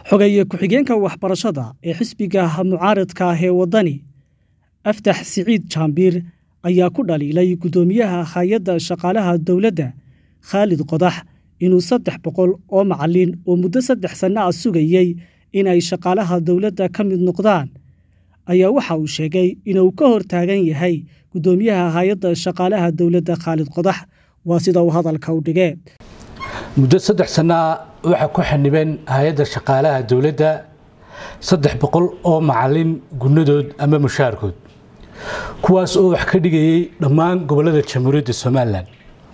xogeeye ku-xigeenka waxbarashada ee xisbiga mucaaradka ah ee waddani aftax siciid jaambiir ayaa ku dhaliilay guddoomiyaha hay-adda shaqaalaha dowladda khaalid qodax inuu saddex boqol oo macallin oo muddo saddex sanno ah sugayey inay shaqaalaha dowladda ka mid noqdaan ayaa waxa uu sheegay inuu ka hor taagan yahay guddoomiyaha hay-adda shaqaalaha dowladda khaalid qodax waa sida uu hadalka u dhigee muddo saddex sanaa waxaa ku xanibeen hay-adda shaqaalaha dowladda saddex boqol oo macallin gunadood ama mushaarkood kuwaas oo wax ka dhigayay dhammaan gobollada jamhuuriyadda somalilan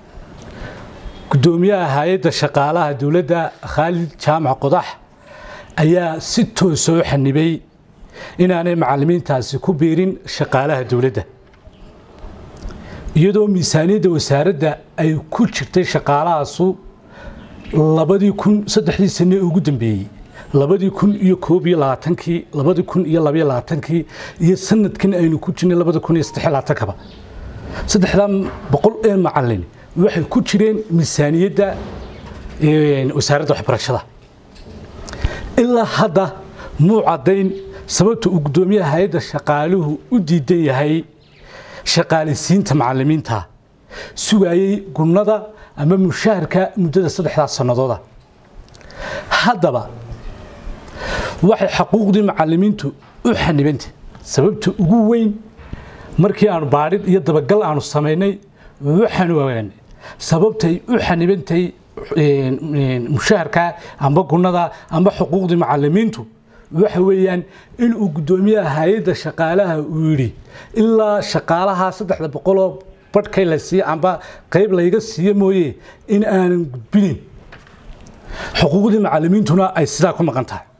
guddoomiyaha hay-adda shaqaalaha dowladda khaalid jaamac qodax ayaa si toosa u xanibay inaanay macallimiintaasi ku biirin shaqaalaha dowladda iyadoo miisaaniyadda wasaaradda ay ku jirtay shaqaalahaasu labadii kun saddexdii sane ugu dambeeyey labadii kun iyo koob iyo labaatankii labadii kun iyo labaiyo labaatankii iyo sanadkan aynu ku jirnay labada kun iyo saddex labaatankaba saddexdaa boqol ee macallin waxay ku jireen miisaaniyadda wasaaradda waxbarashada ilaa hadda muu caddayn sababta uu guddoomiyaha hay-adda shaqaaluhu u diidan yahay shaqaalisiinta macallimiinta sugaayey gunnada ama mushaharka muddada saddexdaas sannadooda haddaba waxay xaquuqdii macallimiintu u xanibantay sababta ugu weyn markii aanu baadhid iyo dabagal aanu samaynay waxaanu ogaanay sababtay u xanibantay mushaharka amba gunnada amba xuquuqdii macallimiintu waxa weeyaan inuu guddoomiyaha hay-adda shaqaalaha uu yidhi ilaa shaqaalaha saddexda boqoloo badhkay la siiye amba qayb layga siiye mooye in aanan gudbinin xuquuqdii macallimiintuna ay sidaa ku maqan tahay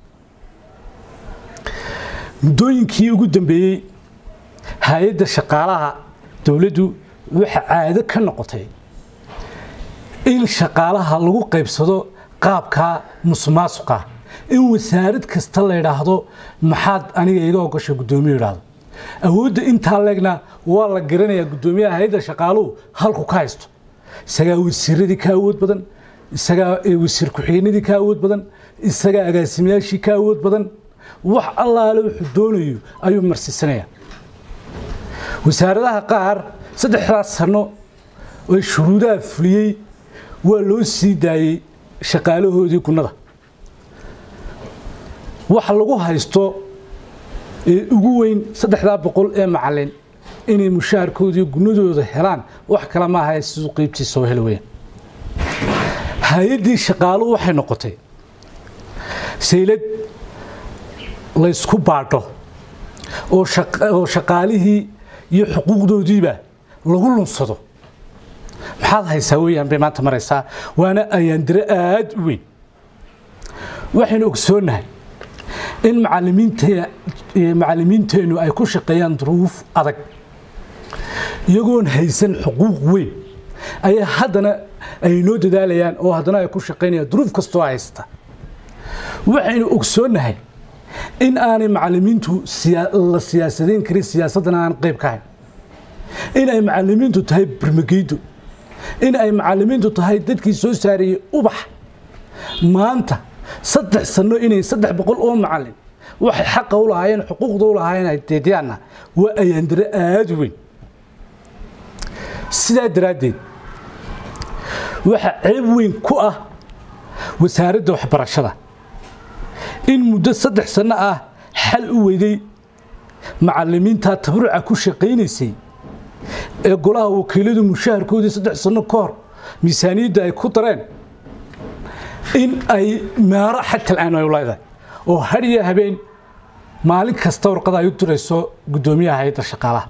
muddooyinkii ugu dambeeyey hay-adda shaqaalaha dowladdu waxa caado ka noqotay in shaqaalaha lagu qaybsado qaabka musuqmaasuqa in wasaarad kasta la yidhaahdo maxaad aniga iga ogasha guddoomiye yidhaahdo awoodda intaa leegna waa la garanayaa guddoomiyaha hay-adda shaqaaluhu halku ka haysto isagaa wasiiradii ka awood badan isagaa wasiir ku-xigeenadii ka awood badan isagaa agaasimayaashii ka awood badan wax allaale wuxuu doonayo ayuu marsiisanaya wasaaradaha qaar saddexdaas sanno ee shuruudaha fuliyey waa loo sii daayey shaqaalahoodii gunnada waxa lagu haysto ee ugu weyn saddexdaa boqol ee macallin inay mushaharkoodii gunnadooda helaan wax kale maaha siduu qeybtiisa oo heli weyaan hay-addii shaqaaluhu waxay noqotay saylad laysku baadho oo shaqaalihii iyo xuquuqdoodiiba lagu lunsado maxaad haysaa weeyaan bay maanta maraysaa waana ayaandiro aada u weyn waxaynu ogsoonnahay in macallimiinteennu ay ku shaqeeyaan duruuf adag iyagoon haysan xuquuq weyn ayaa haddana ay noo dadaalayaan oo haddana ay ku shaqaynayaan duruuf kastoo haysta waxaynu ogsoonnahay in aanay macallimiintu la siyaasadayn karin siyaasaddana aan qayb ka hayn in ay macallimiintu tahay barmageydo in ay macallimiintu tahay dadkii soo saarayey ubax maanta saddex sanno inay saddex boqol oo macallin waxay xaqa u lahaayeen xuquuqda u lahaayeen ay deedyaanna waa ayaandiro aada u weyn sidaa daraaddeed waxaa ceeb weyn ku ah wasaaradda waxbarashada in muddo saddex sanno ah xal u weyday macallimiintaa tabaruca ku shaqaynaysay ee golaha wakiiladu mushaharkoodii saddex sanno ka hor miisaaniyadda ay ku dareen in ay meero xatal aan ay leedahay oo hadhiya habeen maalin kasta warqada ay u dirayso guddoomiyaha hay-adda shaqaalaha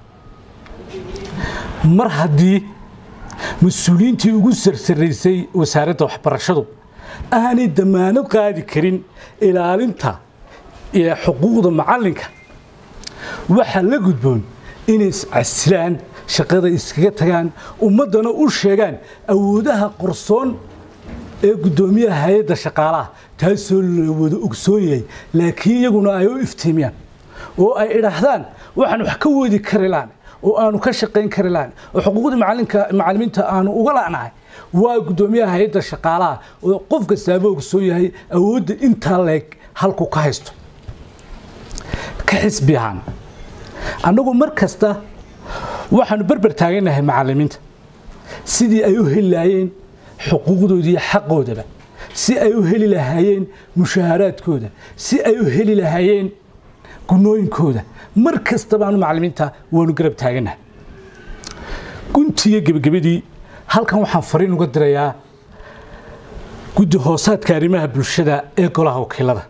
mar haddii mas-uuliyiintii ugu sarsaraysay wasaaradda waxbarashadu aanay damaanad qaadi karin ilaalinta iyo xuquuqda macallinka waxaa la gudboon inay iscasilaan shaqada iskaga tagaan ummaddana u sheegaan awoodaha qorsoon ee guddoomiyaha hay-adda shaqaalaha taasoo la wada ogsoon yahay laakiin iyaguna ay u iftiimiyaan oo ay idhaahdaan waxaan wax ka wadi kari lahan oo aanu ka shaqayn kari lahan oo xuquuqdii macallimiinta aanu uga la'nahay waa guddoomiyaha hay-adda shaqaalaha oo qof kastaaba ogsoon yahay awoodda intaa leeg halkuu ka haysto ka xisbi ahaan annagu mar kasta waxaanu berber taaganahay macallimiinta sidii ay u heli lahaayeen xuquuqdooda iyo xaqoodaba si ay u heli lahaayeen mushaaharaadkooda si ay u heli lahaayeen gunooyinkooda mar kasta baanu macallimiinta waanu garab taaganahay guntiiyo gebagabadii halkan waxaan fariin uga dirayaa guddi hoosaadka arrimaha bulshada ee golaha wakiilada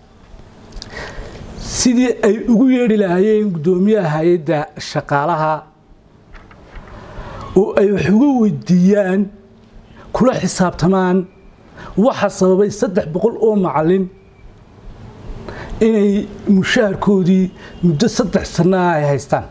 sidii ay ugu yeedhi lahaayeen guddoomiyaha hay-adda shaqaalaha oo ay wax uga weydiiyaan kula xisaabtamaan waxa sababay saddex boqol oo macallin inay mushaharkoodii muddo saddex sannaha ay haystaan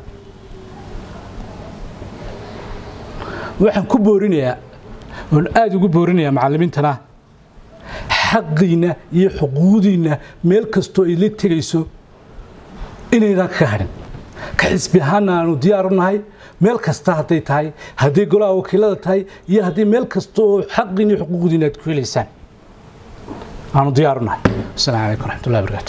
waxaan ku boorinayaa oon aada ugu boorinayaa macallimiintana xaqiinna iyo xuquuqdiinna meel kastoo ay la tegayso inaydan ka hadhin ka xisbi ahaana aanu diyaaru nahay meel kasta hadday tahay hadday golaha wakiilada tahay iyo haddii meel kasta oo xaqiin iyo xuquuqdiina aad ku helaysaan aanu diyaaru nahay asalaamu calaykum raxmatullahi barakaatu